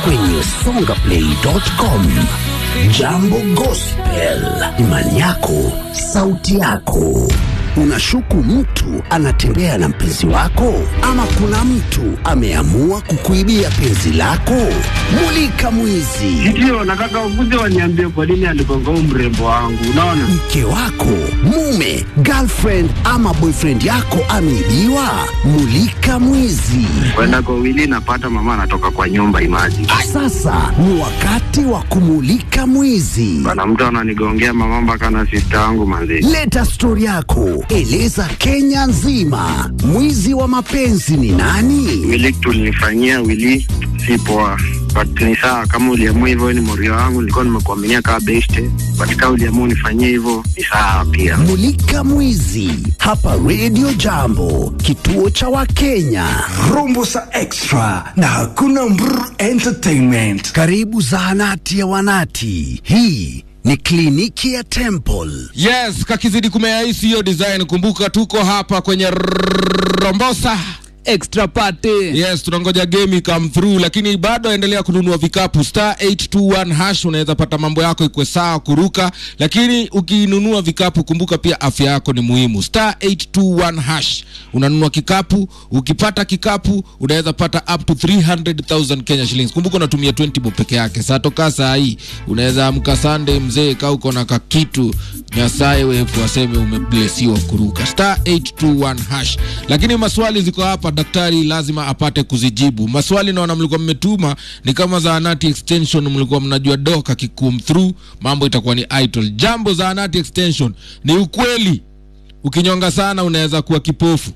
kwenye songaplay.com. Jambo Gospel, imani yako, sauti yako. Unashuku mtu anatembea na mpenzi wako, ama kuna mtu ameamua kukuibia penzi lako? Mulika mwizi. Ndio, nataka ukuje waniambie kwa nini aligonga huu mrembo wangu. Unaona, mke wako, mume, girlfriend ama boyfriend yako ameibiwa? Mulika mwizi. kwenda kwa wili napata mama anatoka kwa nyumba imaji Sasa ni wakati wa kumulika mwizi. bana, mtu ananigongea mama mpaka na sista yangu manzi. Leta stori yako, eleza Kenya nzima, mwizi wa mapenzi ni nani? Wili tulinifanyia wili si poa, but ni sawa kama uliamua hivyo, ni morio wangu, nilikuwa nimekuaminia kama beste, but kama uliamua unifanyie hivyo ni sawa pia. Mulika mwizi hapa Radio Jambo, kituo cha Wakenya. Rumbusa Extra na hakuna mbr entertainment. Karibu zahanati ya wanati. Hii ni kliniki ya Temple. Yes, kakizidi kumeaisi hiyo design. Kumbuka tuko hapa kwenye Rombosa extra party Yes, tunangoja game come through, lakini bado endelea kununua vikapu star 821 hash. Unaweza pata mambo yako ikwe sawa kuruka, lakini ukinunua vikapu kumbuka pia afya yako ni muhimu. Star 821 hash, unanunua kikapu. Ukipata kikapu unaweza pata up to 300,000 Kenya shillings. Kumbuka unatumia 20 bob peke yake. Saa toka saa hii unaweza amka Sunday mzee, kaa uko na kakitu nyasaye wefu aseme umeblesiwa kuruka star 821 hash. Lakini maswali ziko hapa, daktari lazima apate kuzijibu maswali. Naona mlikuwa mmetuma ni kama zahanati extension, mlikuwa mnajua doka kikum through, mambo itakuwa ni idle. Jambo zahanati extension, ni ukweli ukinyonga sana unaweza kuwa kipofu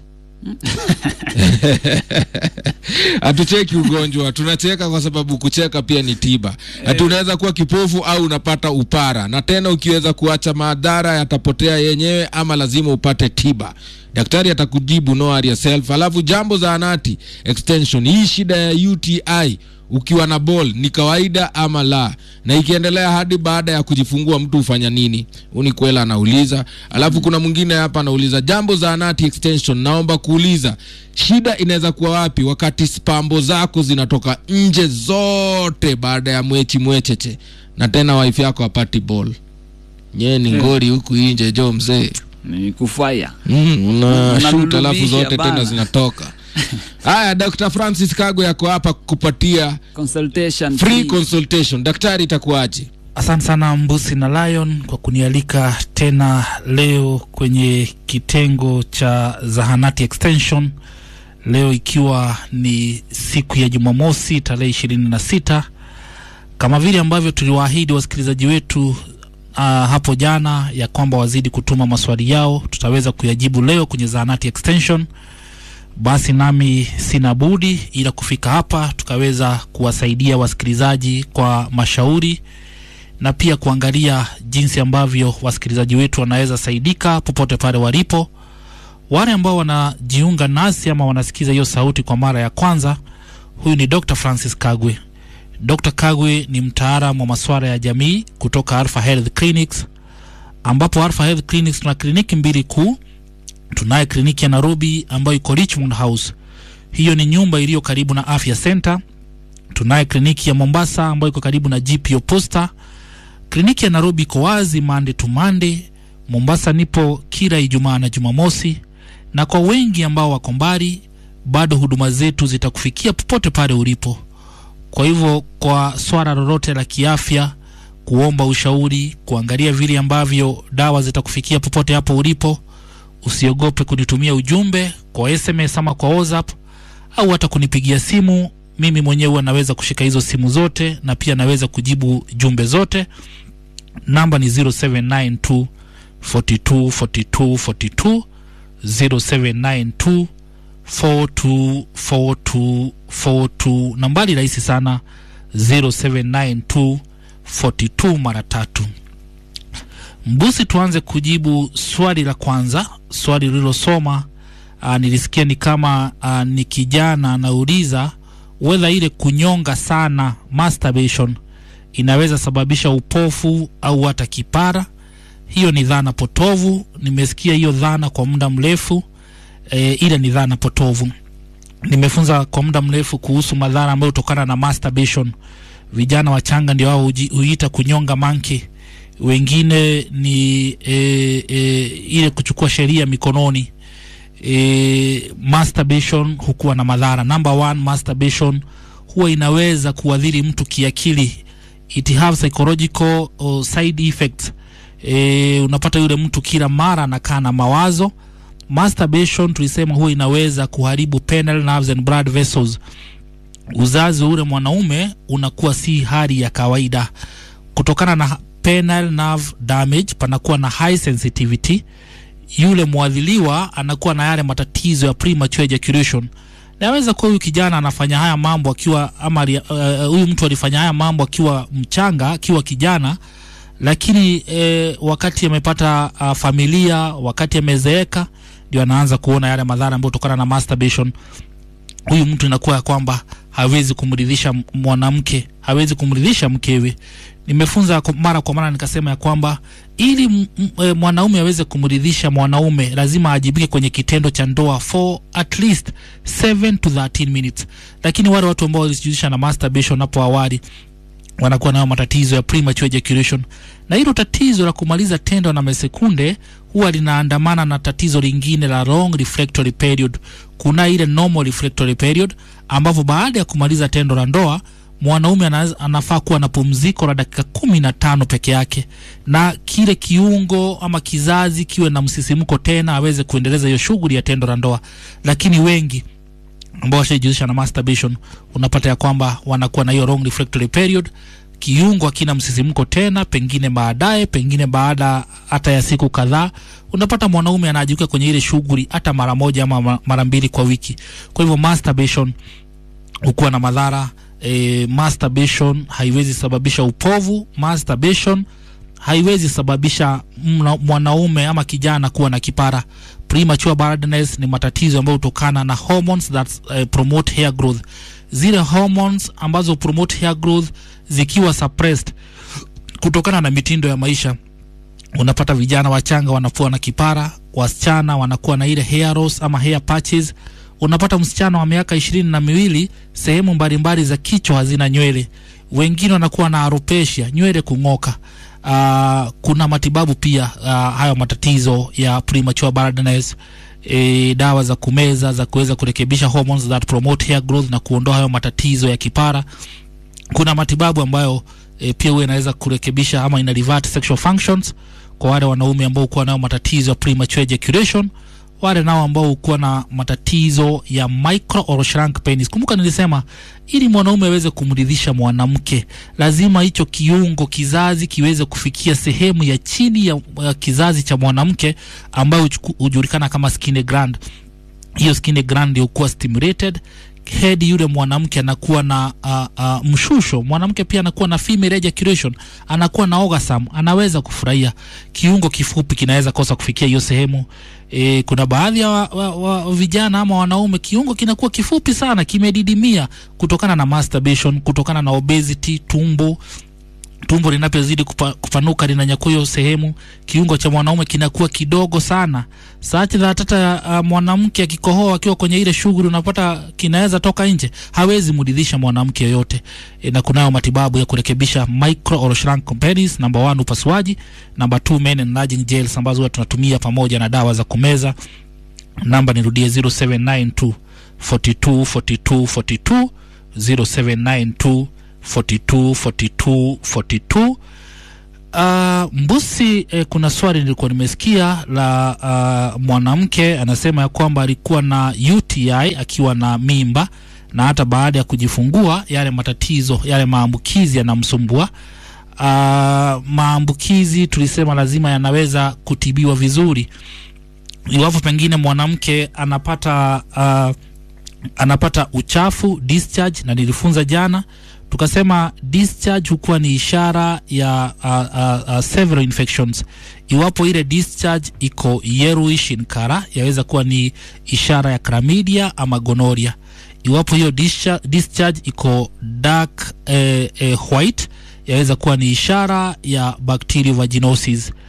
hatucheki ugonjwa tunacheka kwa sababu kucheka pia ni tiba hati unaweza kuwa kipofu au unapata upara na tena ukiweza kuacha madhara yatapotea yenyewe ama lazima upate tiba daktari atakujibu no worry yourself alafu jambo za anati extension hii shida ya uti ukiwa na ball ni kawaida ama la na ikiendelea hadi baada ya kujifungua mtu hufanya nini uni kwela anauliza alafu kuna mwingine hapa anauliza jambo za anati extension naomba kuuliza shida inaweza kuwa wapi wakati spambo zako zinatoka nje zote baada ya mwechi mwecheche na tena wife yako apati ball nyee ni ngori huku inje jo mzee ni kufaya mm, una shoot alafu Unanulubisha zote bana. tena zinatoka haya dr francis kagwe yako hapa kupatia consultation free fee. consultation daktari itakuaje Asante sana Mbusi na Lion kwa kunialika tena leo kwenye kitengo cha zahanati extension, leo ikiwa ni siku ya Jumamosi tarehe ishirini na sita kama vile ambavyo tuliwaahidi wasikilizaji wetu uh, hapo jana ya kwamba wazidi kutuma maswali yao, tutaweza kuyajibu leo kwenye zahanati extension. Basi nami sina budi ila kufika hapa tukaweza kuwasaidia wasikilizaji kwa mashauri na pia kuangalia jinsi ambavyo wasikilizaji wetu wanaweza saidika popote pale walipo. Wale ambao wanajiunga nasi ama wanasikiza hiyo sauti kwa mara ya kwanza, huyu ni Dr. Francis Kagwe. Dr. Kagwe ni mtaalamu wa masuala ya jamii kutoka Alpha Health Clinics, ambapo Alpha Health Clinics tuna kliniki mbili kuu. Tunaye kliniki ya Nairobi ambayo iko Richmond House, hiyo ni nyumba iliyo karibu na Afya Center. Tunaye kliniki ya Mombasa ambayo iko karibu na GPO Posta. Kliniki ya Nairobi iko wazi Monday to Monday. Mombasa nipo kila Ijumaa na Jumamosi, na kwa wengi ambao wako mbali, bado huduma zetu zitakufikia popote pale ulipo. Kwa hivyo, kwa swala lolote la kiafya, kuomba ushauri, kuangalia vile ambavyo dawa zitakufikia popote hapo ulipo, usiogope kunitumia ujumbe kwa SMS ama kwa WhatsApp au hata kunipigia simu. Mimi mwenyewe huwa naweza kushika hizo simu zote na pia naweza kujibu jumbe zote. Namba ni 0792 42 42 42 0792 42 42 42. Nambari rahisi sana 0792 42 mara tatu. Mbusi, tuanze kujibu swali la kwanza, swali lililosoma. Uh, nilisikia ni kama uh, ni kijana anauliza whether ile kunyonga sana masturbation inaweza sababisha upofu au hata kipara. Hiyo ni dhana potovu. Nimesikia hiyo dhana kwa muda mrefu e, ila ni dhana potovu. nimefunza kwa muda mrefu kuhusu madhara ambayo hutokana na masturbation vijana wachanga ndio wao huji- huita kunyonga manki wengine ni e, e, ile kuchukua sheria mikononi e, masturbation hukuwa na madhara number one masturbation huwa inaweza kuadhiri mtu kiakili it have psychological uh, side effects e, unapata yule mtu kila mara anakaa na mawazo masturbation tulisema huwa inaweza kuharibu penile nerves and blood vessels uzazi wa ule mwanaume unakuwa si hali ya kawaida kutokana na penile nerve damage panakuwa na high sensitivity yule mwadhiliwa anakuwa na yale matatizo ya premature ejaculation naweza kuwa huyu kijana anafanya haya mambo akiwa ama ali- uh, huyu mtu alifanya haya mambo akiwa mchanga akiwa kijana lakini eh, wakati amepata uh, familia wakati amezeeka ndio anaanza kuona yale madhara ambayo kutokana na masturbation huyu mtu inakuwa ya kwamba hawezi kumridhisha m- mwanamke hawezi kumridhisha mkewe nimefunza kwa- mara kwa mara nikasema ya kwamba ili m- m- e, mwanaume aweze kumridhisha mwanaume lazima ajibike kwenye kitendo cha ndoa for at least 7 to 13 minutes lakini wale watu ambao walijihusisha na masturbation hapo awali wanakuwa nayo matatizo ya premature ejaculation na hilo tatizo la kumaliza tendo na mesekunde huwa linaandamana na tatizo lingine la long refractory period kuna ile normal refractory period ambavyo baada ya kumaliza tendo la ndoa mwanaume anaweza- anafaa kuwa na pumziko la dakika kumi na tano peke yake na kile kiungo ama kizazi kiwe na msisimko tena aweze kuendeleza hiyo shughuli ya tendo la ndoa lakini wengi ambao washaijihusisha na masturbation unapata ya kwamba wanakuwa na hiyo long refractory period kiungo hakina msisimko tena pengine baadaye pengine baada hata ya siku kadhaa unapata mwanaume anaajikuka kwenye ile shughuli hata mara moja ama ma- mara mbili kwa wiki kwa hivyo masturbation hukuwa na madhara e, masturbation haiwezi sababisha upovu masturbation haiwezi sababisha mna- mwanaume ama kijana kuwa na kipara premature baldness ni matatizo ambayo hutokana na hormones that uh, promote hair growth zile hormones ambazo promote hair growth zikiwa suppressed kutokana na mitindo ya maisha unapata vijana wachanga wanakuwa na kipara wasichana wanakuwa na ile hair loss ama hair patches unapata msichana wa miaka ishirini na miwili sehemu mbalimbali za kichwa hazina nywele wengine wanakuwa na alopecia nywele kung'oka uh, kuna matibabu pia uh, hayo matatizo ya premature baldness E, dawa za kumeza za kuweza kurekebisha hormones that promote hair growth na kuondoa hayo matatizo ya kipara kuna matibabu ambayo e, pia huwa inaweza kurekebisha ama ina revert sexual functions kwa wale wanaume ambao hukuwa nayo matatizo ya premature ejaculation wale nao ambao hukuwa na matatizo ya micro or shrunk penis kumbuka nilisema ili mwanaume aweze kumridhisha mwanamke lazima hicho kiungo kizazi kiweze kufikia sehemu ya chini ya, ya kizazi cha mwanamke ambayo huchuku- hujulikana kama skin gland hiyo skin gland hukuwa stimulated head yule mwanamke anakuwa na uh, uh, mshusho mwanamke pia anakuwa na female ejaculation anakuwa na orgasm anaweza kufurahia kiungo kifupi kinaweza kosa kufikia hiyo sehemu e, kuna baadhi ya wa, wa, wa, vijana ama wanaume kiungo kinakuwa kifupi sana kimedidimia kutokana na masturbation kutokana na obesity tumbo tumbo linapozidi kupa, kupanuka linanyakua hiyo sehemu kiungo cha mwanaume kinakuwa kidogo sana saati za hata uh, mwanamke akikohoa akiwa kwenye ile shughuli unapata kinaweza toka nje hawezi mridhisha mwanamke yoyote e, na kunayo matibabu ya kurekebisha micro or shrunk penis number one upasuaji number two men enlarging gels ambazo huwa tunatumia pamoja na dawa za kumeza namba nirudie 0792 42 42 42 0792 42 42 42 Uh, mbusi eh, kuna swali nilikuwa nimesikia la uh, mwanamke anasema ya kwamba alikuwa na UTI akiwa na mimba na hata baada ya kujifungua yale matatizo yale maambukizi yanamsumbua uh, maambukizi tulisema lazima yanaweza kutibiwa vizuri iwapo pengine mwanamke anapata uh, anapata uchafu discharge na nilifunza jana tukasema discharge hukuwa ni ishara ya uh, uh, uh, several infections iwapo ile discharge iko yellowish in color yaweza kuwa ni ishara ya chlamydia ama gonoria iwapo hiyo discharge, discharge iko dark eh, eh, white yaweza kuwa ni ishara ya bacterial vaginosis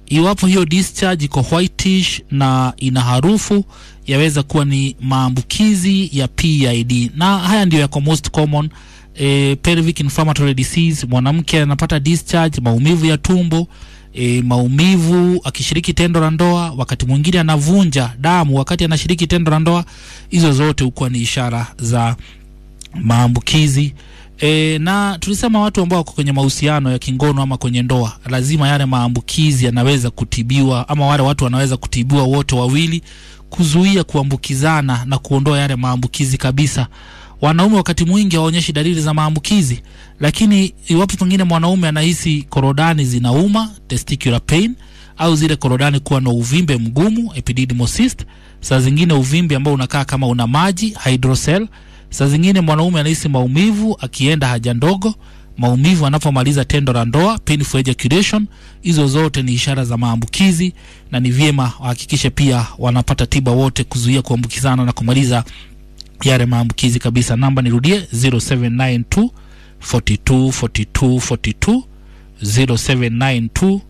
iwapo hiyo discharge iko whitish na ina harufu yaweza kuwa ni maambukizi ya PID na haya ndio yako most common e, pelvic inflammatory disease mwanamke anapata discharge maumivu ya tumbo e, maumivu akishiriki tendo la ndoa wakati mwingine anavunja damu wakati anashiriki tendo la ndoa hizo zote hukuwa ni ishara za maambukizi E, na tulisema watu ambao wako kwenye mahusiano ya kingono ama kwenye ndoa lazima yale maambukizi yanaweza kutibiwa ama wale watu wanaweza kutibiwa wote wawili kuzuia kuambukizana na kuondoa yale maambukizi kabisa wanaume wakati mwingi hawaonyeshi dalili za maambukizi lakini iwapo pengine mwanaume anahisi korodani zinauma testicular pain au zile korodani kuwa na uvimbe mgumu epididymal cyst saa zingine uvimbe ambao unakaa kama una maji hydrocele saa zingine mwanaume anahisi maumivu akienda haja ndogo maumivu anapomaliza tendo la ndoa painful ejaculation hizo zote ni ishara za maambukizi na ni vyema wahakikishe pia wanapata tiba wote kuzuia kuambukizana na kumaliza yale maambukizi kabisa namba nirudie 0792 42 42 42 0792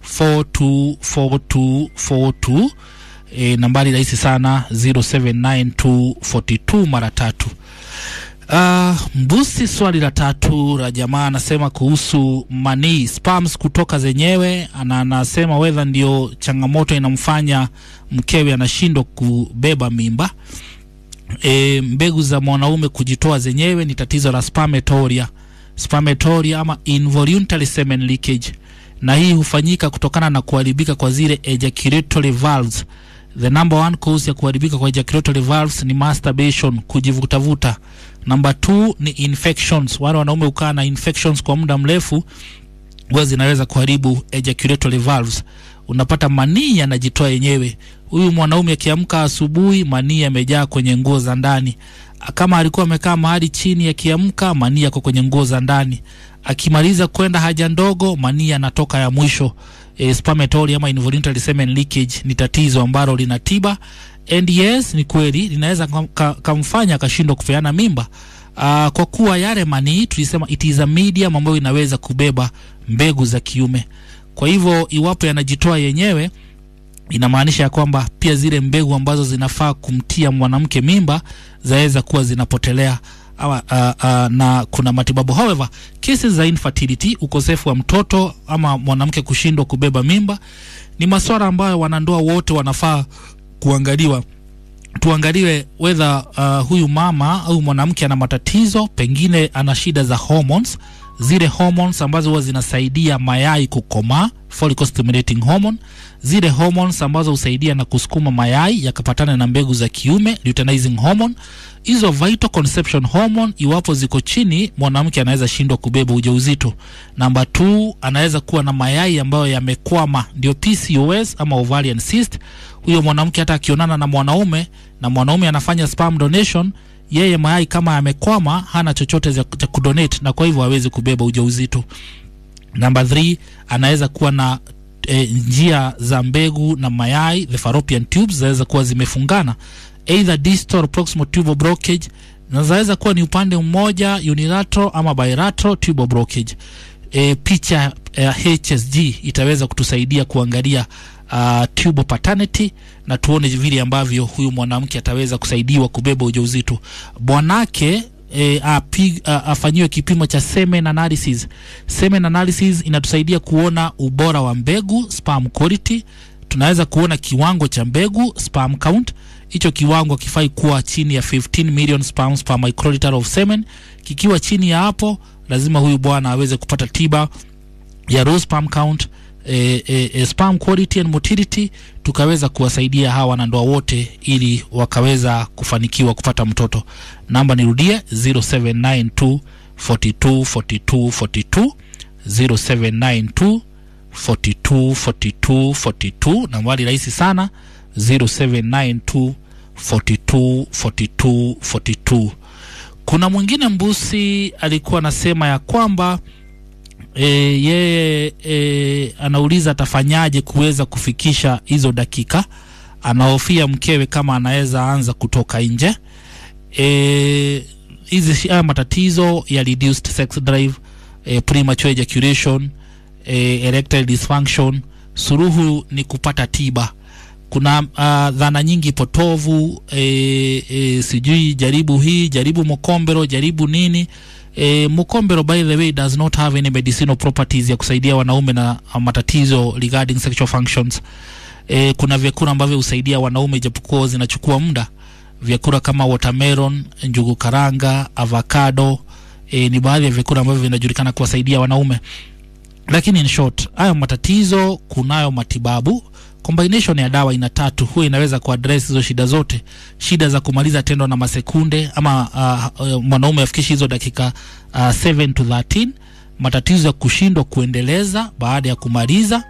424242 e, nambari rahisi sana 079242 mara tatu Uh, mbusi swali la tatu la jamaa anasema kuhusu manii spams kutoka zenyewe ana anasema wedha ndio changamoto inamfanya mkewe anashindwa kubeba mimba e, mbegu za mwanaume kujitoa zenyewe ni tatizo la spermatoria spermatoria ama involuntary semen leakage na hii hufanyika kutokana na kuharibika kwa zile ejaculatory valves the number one cause ya kuharibika kwa ejaculatory valves ni masturbation kujivutavuta number two ni infections wale wanaume hukaa na infections kwa muda mrefu huwa zinaweza kuharibu ejaculatory valves unapata manii yanajitoa yenyewe huyu mwanaume akiamka asubuhi manii yamejaa kwenye nguo za ndani kama alikuwa amekaa mahali chini akiamka manii yako kwenye nguo za ndani akimaliza kwenda haja ndogo manii yanatoka ya mwisho e, spermatory ama involuntary semen leakage ni tatizo ambalo lina tiba and yes ni kweli linaweza kam- ka- kamfanya akashindwa kupeana mimba uh, kwa kuwa yale manii tulisema it is a medium ambayo inaweza kubeba mbegu za kiume kwa hivyo iwapo yanajitoa yenyewe inamaanisha ya kwamba pia zile mbegu ambazo zinafaa kumtia mwanamke mimba zaweza kuwa zinapotelea ama, uh, uh, na kuna matibabu however cases za infertility ukosefu wa mtoto ama mwanamke kushindwa kubeba mimba ni maswala ambayo wanandoa wote wanafaa kuangaliwa tuangaliwe whether uh, huyu mama au mwanamke ana matatizo pengine ana shida za hormones zile hormones ambazo huwa zinasaidia mayai kukomaa follicle stimulating hormone zile hormones ambazo husaidia na kusukuma mayai yakapatana na mbegu za kiume luteinizing hormone hizo vital conception hormone iwapo ziko chini mwanamke anaweza shindwa kubeba ujauzito namba 2 anaweza kuwa na mayai ambayo yamekwama ndio PCOS ama ovarian cyst huyo mwanamke hata akionana na mwanaume na mwanaume anafanya sperm donation yeye mayai kama yamekwama hana chochote cha cha kudonate na kwa hivyo hawezi kubeba ujauzito namba 3 anaweza kuwa na e, njia za mbegu na mayai the fallopian tubes zinaweza kuwa zimefungana either distal or proximal tubal blockage na zaweza kuwa ni upande mmoja unilateral ama bilateral tubal blockage e, picha ya HSG itaweza kutusaidia kuangalia uh, tubal paternity na tuone vile ambavyo huyu mwanamke ataweza kusaidiwa kubeba ujauzito bwanake e, api, a, afanyiwe kipimo cha semen analysis semen analysis inatusaidia kuona ubora wa mbegu sperm quality tunaweza kuona kiwango cha mbegu sperm count hicho kiwango kifai kuwa chini ya 15 million sperms per microliter of semen kikiwa chini ya hapo lazima huyu bwana aweze kupata tiba ya raw sperm count e, e, e, sperm quality and motility tukaweza kuwasaidia hawa wanandoa wote ili wakaweza kufanikiwa kupata mtoto namba nirudie 0792 42 42 42 0792 42 42 42 nambari rahisi sana 0792 42 42 42 kuna mwingine mbusi alikuwa anasema ya kwamba e, yeye e, anauliza atafanyaje kuweza kufikisha hizo dakika anahofia mkewe kama anaweza anza kutoka nje e, hizi haya matatizo ya reduced sex drive e, premature ejaculation e, erectile dysfunction suruhu ni kupata tiba kuna uh, dhana nyingi potovu e, e, sijui jaribu hii jaribu mokombero jaribu nini e, mokombero by the way does not have any medicinal properties ya kusaidia wanaume na uh, matatizo regarding sexual functions e, kuna vyakula ambavyo husaidia wanaume ijapokuwa zinachukua muda vyakula kama watermelon njugu karanga avocado e, ni baadhi ya vyakula ambavyo vinajulikana kuwasaidia wanaume lakini in short hayo matatizo kunayo matibabu combination ya dawa ina tatu huwa inaweza kuaddress hizo shida zote shida za kumaliza tendo na masekunde ama uh, uh, mwanaume afikishi hizo dakika uh, 7 to 13 matatizo ya kushindwa kuendeleza baada ya kumaliza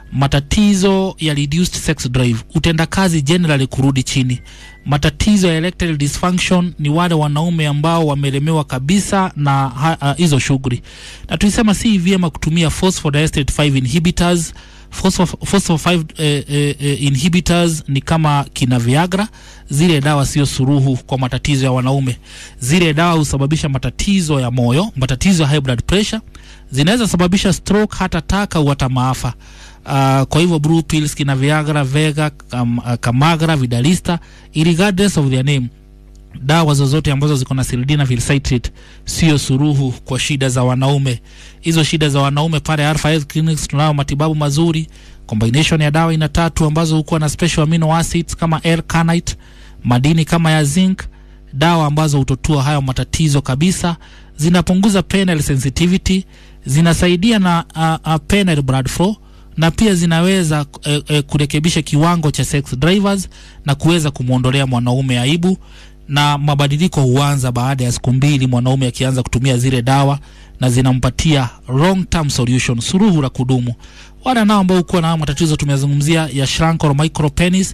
matatizo ya reduced sex drive utendakazi generally kurudi chini matatizo ya erectile dysfunction ni wale wanaume ambao wamelemewa kabisa na ha- ah, hizo shughuli na tulisema si vyema kutumia phosphodiesterate 5 inhibitors Phospho- phospho 5 eh, eh, eh, inhibitors ni kama kina viagra zile dawa sio suruhu kwa matatizo ya wanaume zile dawa husababisha matatizo ya moyo matatizo ya high blood pressure zinaweza sababisha stroke hata taka au hata maafa Uh, kwa hivyo blue pills kina viagra vega kam, uh, kamagra vidalista regardless of their name dawa zozote ambazo ziko na sildenafil citrate sio suruhu kwa shida za wanaume hizo shida za wanaume pale Alpha Health Clinics tunayo matibabu mazuri combination ya dawa ina tatu ambazo hukuwa na special amino acids kama L-carnite madini kama ya zinc dawa ambazo hutotua hayo matatizo kabisa zinapunguza penile sensitivity zinasaidia na uh, uh, penile blood flow na pia zinaweza eh, eh, kurekebisha kiwango cha sex drivers na kuweza kumwondolea mwanaume aibu na mabadiliko huanza baada ya siku mbili mwanaume akianza kutumia zile dawa na zinampatia long term solution suruhu la kudumu wale nao ambao hukuwa na matatizo tumezungumzia ya shrunk or micro penis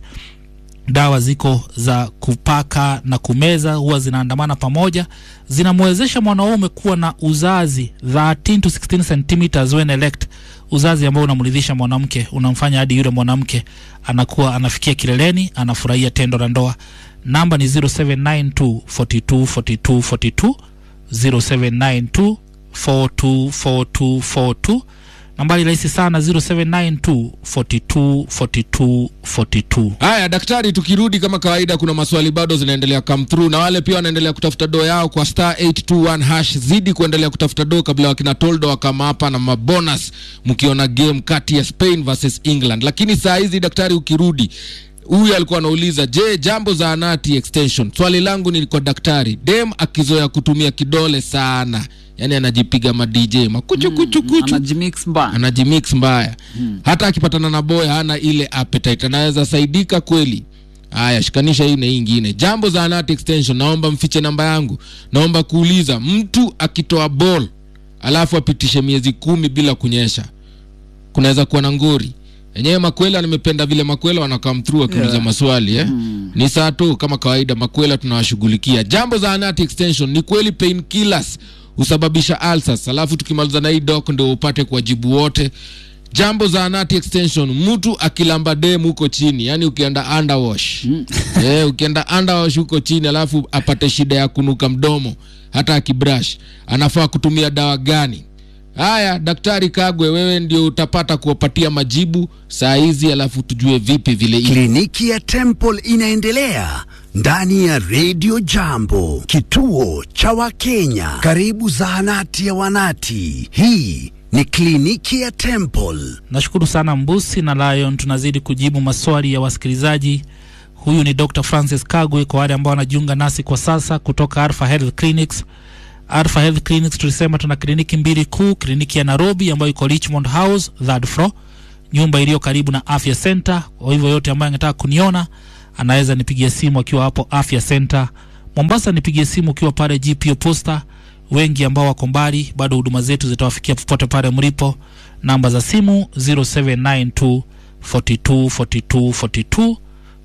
dawa ziko za kupaka na kumeza huwa zinaandamana pamoja zinamwezesha mwanaume kuwa na uzazi 13 to 16 centimeters when erect uzazi ambao unamridhisha mwanamke unamfanya hadi yule mwanamke anakuwa anafikia kileleni anafurahia tendo la ndoa namba ni 0792 42 42 42 0792 42 42 42 nambari rahisi sana 0792 42 42 42 haya daktari tukirudi kama kawaida kuna maswali bado zinaendelea come through na wale pia wanaendelea kutafuta doo yao kwa star 821 hash zidi kuendelea kutafuta doo kabla wakina toldo wakama hapa na mabonus mkiona game kati ya spain versus england lakini saa hizi daktari ukirudi huyu alikuwa anauliza je jambo za anati extension swali langu ni kwa daktari dem akizoea kutumia kidole sana yani anajipiga madj makuchukuchukuchu anajimix mbaya anajimix mbaya hmm. hata akipatana na boy hana ile appetite anaweza saidika kweli haya shikanisha hii na hii ingine jambo za anati extension naomba mfiche namba yangu naomba kuuliza mtu akitoa ball alafu apitishe miezi kumi bila kunyesha kunaweza kuwa na ngori enyewe makwela nimependa vile makwela wanakam through wakiuliza Yeah. maswali eh? ni saa tu kama kawaida makwela tunawashughulikia jambo za anati extension ni kweli pain killers husababisha ulcers alafu tukimaliza na hii dok ndio upate kuwajibu wote jambo za anati extension mtu akilamba dem huko chini yani ukienda underwash eh, ukienda underwash huko chini alafu apate shida ya kunuka mdomo hata akibrush anafaa kutumia dawa gani haya daktari kagwe wewe ndio utapata kuwapatia majibu saa hizi alafu tujue vipi vile iko. Kliniki ya Temple inaendelea ndani ya Radio Jambo, kituo cha Wakenya, karibu zahanati ya Wanati. Hii ni kliniki ya Temple. nashukuru sana mbusi na lion tunazidi kujibu maswali ya wasikilizaji huyu ni dr francis kagwe kwa wale ambao wanajiunga nasi kwa sasa kutoka alpha health clinics alpha health clinics tulisema tuna kliniki mbili kuu kliniki ya nairobi ambayo iko richmond house third floor nyumba iliyo karibu na afya center kwa hivyo yote ambayo angetaka kuniona anaweza nipigia simu akiwa hapo afya center mombasa nipigie simu ukiwa pale gpo posta wengi ambao wako mbali bado huduma zetu zitawafikia popote pale mlipo namba za simu 0792 42 42 42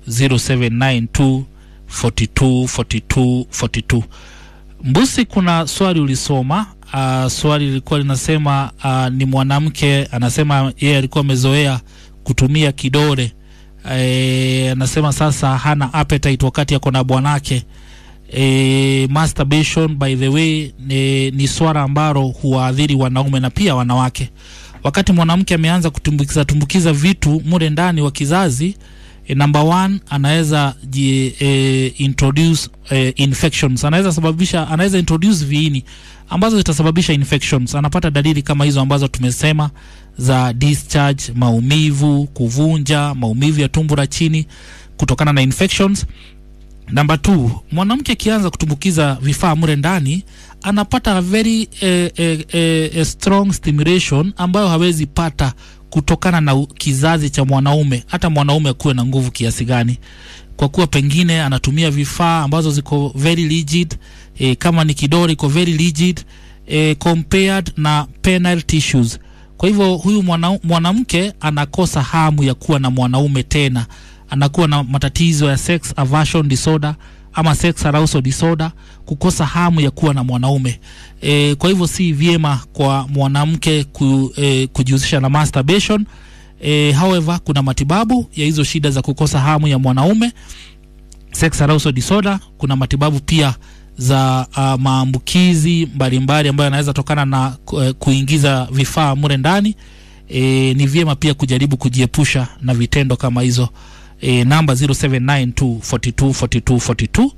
0792 42 42 42 mbusi kuna swali ulisoma uh, swali lilikuwa linasema uh, ni mwanamke anasema yeye alikuwa amezoea kutumia kidole e, anasema sasa hana appetite wakati ako na bwanake e, masturbation by the way ni, ni swala ambalo huwaadhiri wanaume na pia wanawake wakati mwanamke ameanza kutumbukiza tumbukiza vitu mule ndani wa kizazi e, number one anaweza ji, e, introduce e, infections anaweza sababisha anaweza introduce viini ambazo zitasababisha infections anapata dalili kama hizo ambazo tumesema za discharge maumivu kuvunja maumivu ya tumbo la chini kutokana na infections namba t mwanamke akianza kutumbukiza vifaa mure ndani anapata a very eh, eh, eh, eh, strong stimulation ambayo hawezi pata kutokana na u- kizazi cha mwanaume hata mwanaume akuwe na nguvu kiasi gani kwa kuwa pengine anatumia vifaa ambazo ziko very rigid eh, kama ni kidori iko very rigid eh, compared na penile tissues kwa hivyo huyu mwana- mwanamke anakosa hamu ya kuwa na mwanaume tena anakuwa na matatizo ya sex aversion disorder ama sex arousal disorder kukosa hamu ya kuwa na mwanaume e, kwa hivyo si vyema kwa mwanamke ku, e, kujihusisha na masturbation e, however kuna matibabu ya hizo shida za kukosa hamu ya mwanaume sex arousal disorder kuna matibabu pia za uh, maambukizi mbalimbali ambayo yanaweza tokana na uh, kuingiza vifaa mure ndani e, ni vyema pia kujaribu kujiepusha na vitendo kama hizo e, namba 0792424242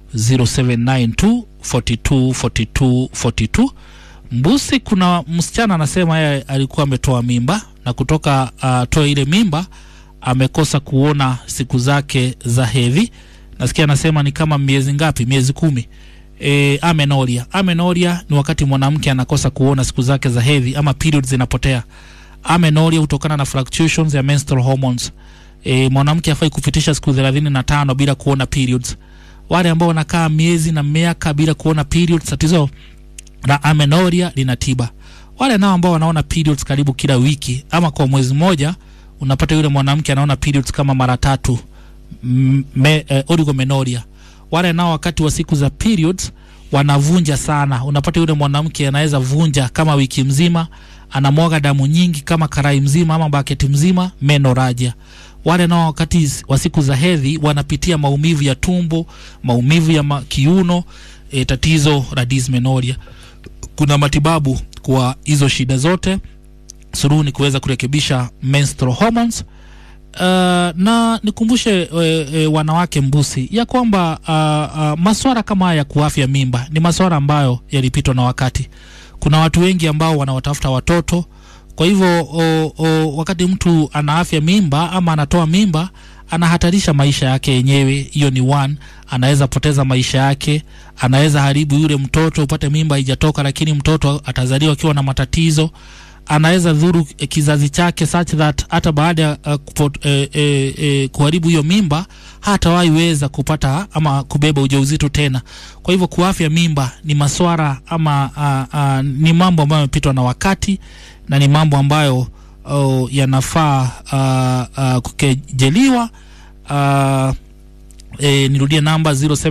0792424242 mbusi kuna msichana anasema yeye alikuwa ametoa mimba na kutoka uh, toe ile mimba amekosa kuona siku zake za hedhi nasikia anasema ni kama miezi ngapi miezi kumi e, amenoria amenoria ni wakati mwanamke anakosa kuona siku zake za hedhi ama periods zinapotea amenoria hutokana na fluctuations ya menstrual hormones e, mwanamke afai kupitisha siku thelathini na tano bila kuona periods wale ambao wanakaa miezi na miaka bila kuona periods tatizo la amenoria lina tiba wale nao ambao wanaona periods karibu kila wiki ama kwa mwezi mmoja unapata yule mwanamke anaona periods kama mara tatu m- me, eh, oligomenoria wale nao wakati wa siku za periods wanavunja sana unapata yule mwanamke anaweza vunja kama wiki mzima anamwaga damu nyingi kama karai mzima ama baketi mzima menoraja wale nao wakati wa siku za hedhi wanapitia maumivu ya tumbo maumivu ya ma, kiuno e, tatizo la dysmenorrhea kuna matibabu kwa hizo shida zote suluhu ni kuweza kurekebisha menstrual hormones uh, na nikumbushe e, e, wanawake mbusi ya kwamba uh, uh, maswara kama haya ya kuafya mimba ni maswara ambayo yalipitwa na wakati kuna watu wengi ambao wanawatafuta watoto kwa hivyo o, o, wakati mtu ana afya mimba ama anatoa mimba anahatarisha maisha yake yenyewe hiyo ni one anaweza poteza maisha yake anaweza haribu yule mtoto upate mimba haijatoka lakini mtoto atazaliwa akiwa na matatizo anaweza dhuru eh, kizazi chake such that hata baada ya uh, kupot, eh, eh, eh, kuharibu hiyo mimba hatawahi weza kupata ama kubeba ujauzito tena kwa hivyo kuafya mimba ni maswara ama uh, uh, ni mambo ambayo yamepitwa na wakati na ni mambo ambayo uh, yanafaa uh, uh, kukejeliwa uh, E, nirudie namba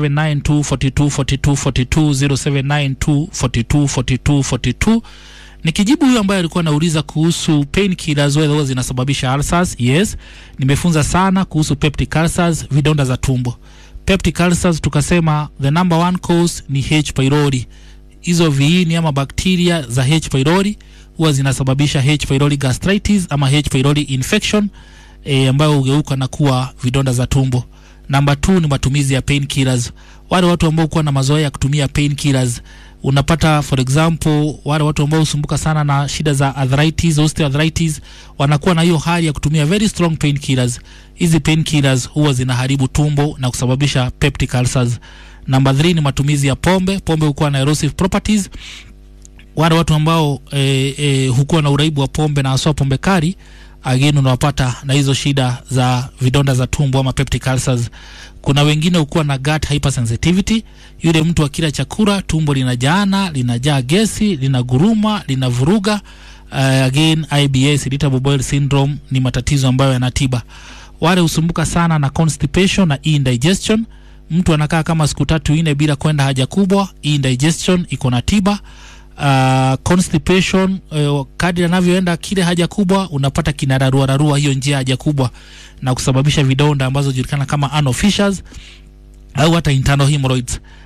0792424242 nikijibu huyo ambaye alikuwa anauliza kuhusu painkillers whether huwa zinasababisha ulcers yes nimefunza sana kuhusu peptic ulcers vidonda za tumbo peptic ulcers tukasema the number one cause ni h pylori hizo viini ama bakteria za h pylori huwa zinasababisha h pylori gastritis ama h pylori infection e, ambayo hugeuka na kuwa vidonda za tumbo namba t ni matumizi ya painkillers wale watu ambao kuwa na mazoea ya kutumia painkillers unapata for example wale watu ambao husumbuka sana na shida za arthritis osteoarthritis wanakuwa na hiyo hali ya kutumia very strong painkillers hizi painkillers huwa zinaharibu tumbo na kusababisha peptic ulcers namba 3 ni matumizi ya pombe pombe hukuwa na erosive properties wale watu ambao e, e, hukuwa na uraibu wa pombe na haswa pombe kali again unawapata na hizo shida za vidonda za tumbo ama peptic ulcers kuna wengine hukuwa na gut hypersensitivity yule mtu akila chakula tumbo linajaana linajaa gesi linaguruma linavuruga uh, again ibs irritable bowel syndrome ni matatizo ambayo yanatiba wale husumbuka sana na constipation na indigestion mtu anakaa kama siku tatu nne bila kwenda haja kubwa indigestion iko na tiba uh, constipation uh, kadri anavyoenda kile haja kubwa unapata kinararuararua hiyo njia haja kubwa na kusababisha vidonda ambazo julikana kama anal fissures au hata internal hemorrhoids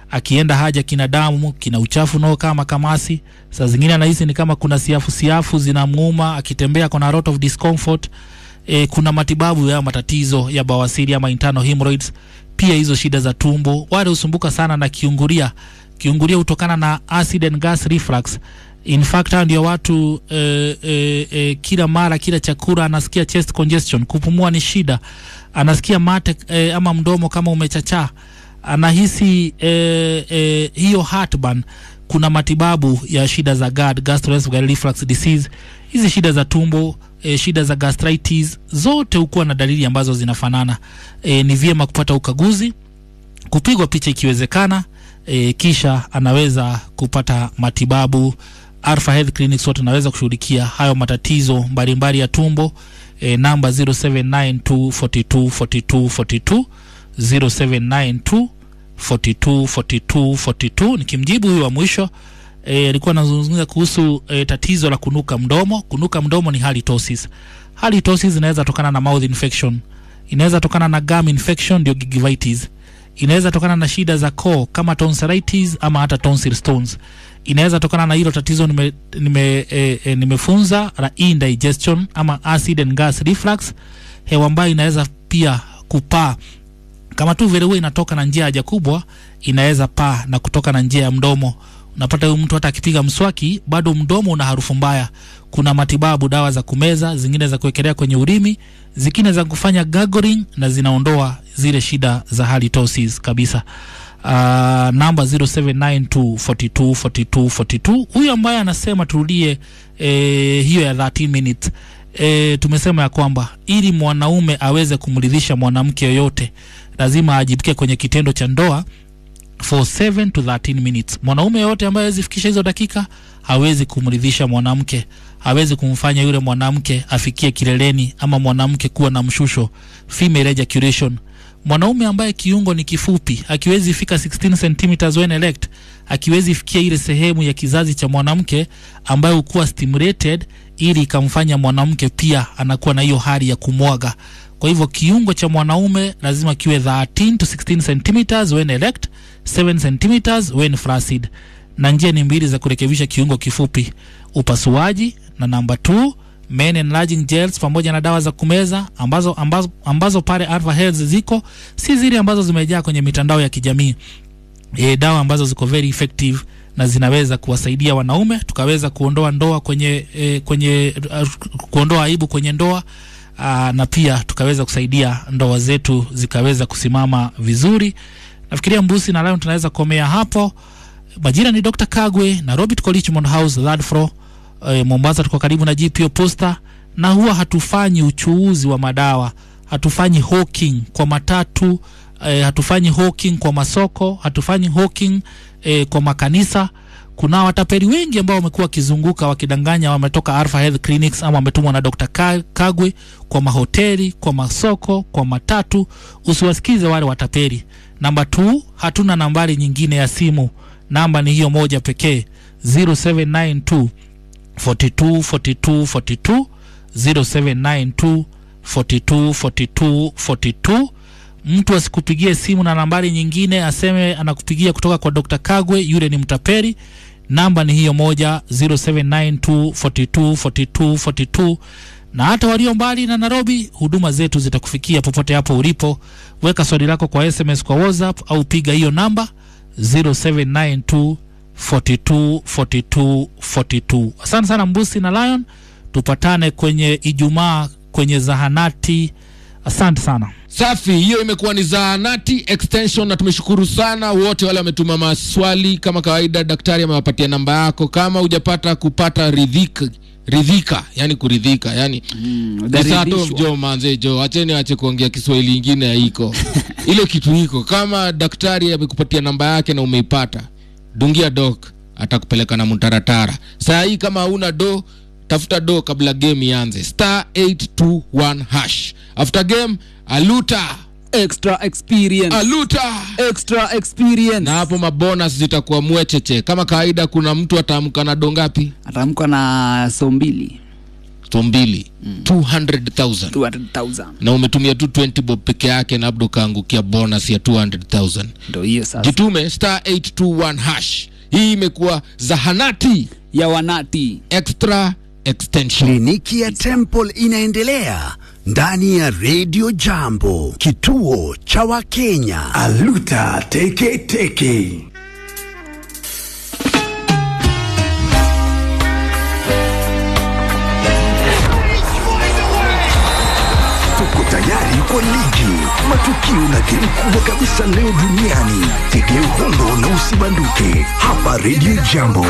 akienda haja kina damu kina uchafu nao kama kamasi saa zingine anahisi ni kama kuna siafu siafu zinamuuma akitembea kuna lot of discomfort e, kuna matibabu ya matatizo ya bawasiri ama internal hemorrhoids pia hizo shida za tumbo wale husumbuka sana na kiunguria kiunguria hutokana na acid and gas reflux in fact hao ndio watu eh, eh, eh, kila mara kila chakula anasikia chest congestion kupumua ni shida anasikia mate eh, ama mdomo kama umechachaa anahisi eh, eh, hiyo heartburn kuna matibabu ya shida za GERD, gastroesophageal reflux disease hizi shida za tumbo e, shida za gastritis zote hukuwa na dalili ambazo zinafanana e, ni vyema kupata ukaguzi kupigwa picha ikiwezekana e, kisha anaweza kupata matibabu Alpha Health Clinics wote anaweza kushughulikia hayo matatizo mbalimbali ya tumbo e, namba 0792424242 0792 42 42 42 nikimjibu huyu wa mwisho eh, alikuwa anazungumzia kuhusu e, tatizo la kunuka mdomo kunuka mdomo ni halitosis halitosis inaweza tokana na mouth infection inaweza tokana na gum infection ndio gingivitis inaweza tokana na shida za koo kama tonsillitis ama hata tonsil stones inaweza tokana na hilo tatizo nime, nime, e, e, nimefunza la indigestion ama acid and gas reflux hewa ambayo inaweza pia kupaa kama tu vile huwa inatoka na njia haja kubwa inaweza paa na kutoka na njia ya mdomo unapata huyu mtu hata akipiga mswaki bado mdomo una harufu mbaya kuna matibabu dawa za kumeza zingine za kuwekelea kwenye urimi zingine za kufanya gargling na zinaondoa zile shida za halitosis kabisa uh, namba 0792424242 huyu ambaye anasema turudie eh, hiyo ya 13 minutes e, tumesema ya kwamba ili mwanaume aweze kumridhisha mwanamke yoyote lazima ajibike kwenye kitendo cha ndoa for 7 to 13 minutes mwanaume yoyote ambaye hawezi fikisha hizo dakika hawezi kumridhisha mwanamke hawezi kumfanya yule mwanamke afikie kileleni ama mwanamke kuwa na mshusho female ejaculation mwanaume ambaye kiungo ni kifupi akiwezi fika 16 centimeters when erect akiwezi fikia ile sehemu ya kizazi cha mwanamke ambayo hukuwa stimulated ili ikamfanya mwanamke pia anakuwa na hiyo hali ya kumwaga kwa hivyo kiungo cha mwanaume lazima kiwe 13 to 16 centimeters when erect 7 centimeters when flaccid na njia ni mbili za kurekebisha kiungo kifupi upasuaji na namba 2 men enlarging gels pamoja na dawa za kumeza ambazo, ambazo, ambazo pale Alpha Health ziko si zile ambazo zimejaa kwenye mitandao ya kijamii e, dawa ambazo ziko very effective na zinaweza kuwasaidia wanaume tukaweza kuondoa ndoa kwenye e, kwenye uh, kuondoa aibu kwenye ndoa aa, na pia tukaweza kusaidia ndoa zetu zikaweza kusimama vizuri nafikiria mbusi na leo tunaweza kuomea hapo majina ni dr kagwe na robert Richmond house third floor e, mombasa tuko karibu na gpo posta na huwa hatufanyi uchuuzi wa madawa hatufanyi hawking kwa matatu e, hatufanyi hawking kwa masoko hatufanyi hawking e, kwa makanisa kuna watapeli wengi ambao wamekuwa wakizunguka wakidanganya wametoka Alpha Health Clinics ama wametumwa na Dr. Ka- Kagwe kwa mahoteli, kwa masoko, kwa matatu. Usiwasikize wale watapeli. Namba 2 hatuna nambari nyingine ya simu, namba ni hiyo moja pekee 0792 42 42 42 0792 42 42 42 mtu asikupigie simu na nambari nyingine aseme anakupigia kutoka kwa Dr. Kagwe, yule ni mtapeli. Namba ni hiyo moja 0792 42 42 42 na hata walio mbali na Nairobi, huduma zetu zitakufikia popote hapo ulipo. Weka swali lako kwa SMS kwa WhatsApp au piga hiyo namba 0792 42 42 42. Asante sana Mbusi na Lion, tupatane kwenye Ijumaa kwenye zahanati. Asante sana. safi hiyo imekuwa ni zahanati extension na tumeshukuru sana wote wale wametuma maswali kama kawaida daktari amewapatia namba yako kama hujapata kupata ridhika ridhika yani kuridhika yani Nisato ujaridhishwa. jo manze jo acheni ache kuongea kiswahili ingine haiko ile kitu iko kama daktari amekupatia namba yake na umeipata dungia dok atakupeleka na mtaratara saa hii kama hauna do tafuta do kabla game ianze star 821 hash after game aluta extra experience aluta extra experience na hapo mabonus zitakuwa mwecheche kama kawaida kuna mtu ataamka na do ngapi atamka na so mbili so mbili 200000 200,000 na umetumia tu 20 bob peke yake na labda ukaangukia bonus ya 200000 ndo hiyo sasa jitume star 821 hash hii imekuwa zahanati ya wanati extra extension Kliniki ya Temple inaendelea ndani ya Radio Jambo, kituo cha Wakenya. Aluta teke teke. Tuko tayari kwa ligi, matukio na game kubwa kabisa leo duniani. Tegea uhondo na usibanduke hapa Radio Jambo.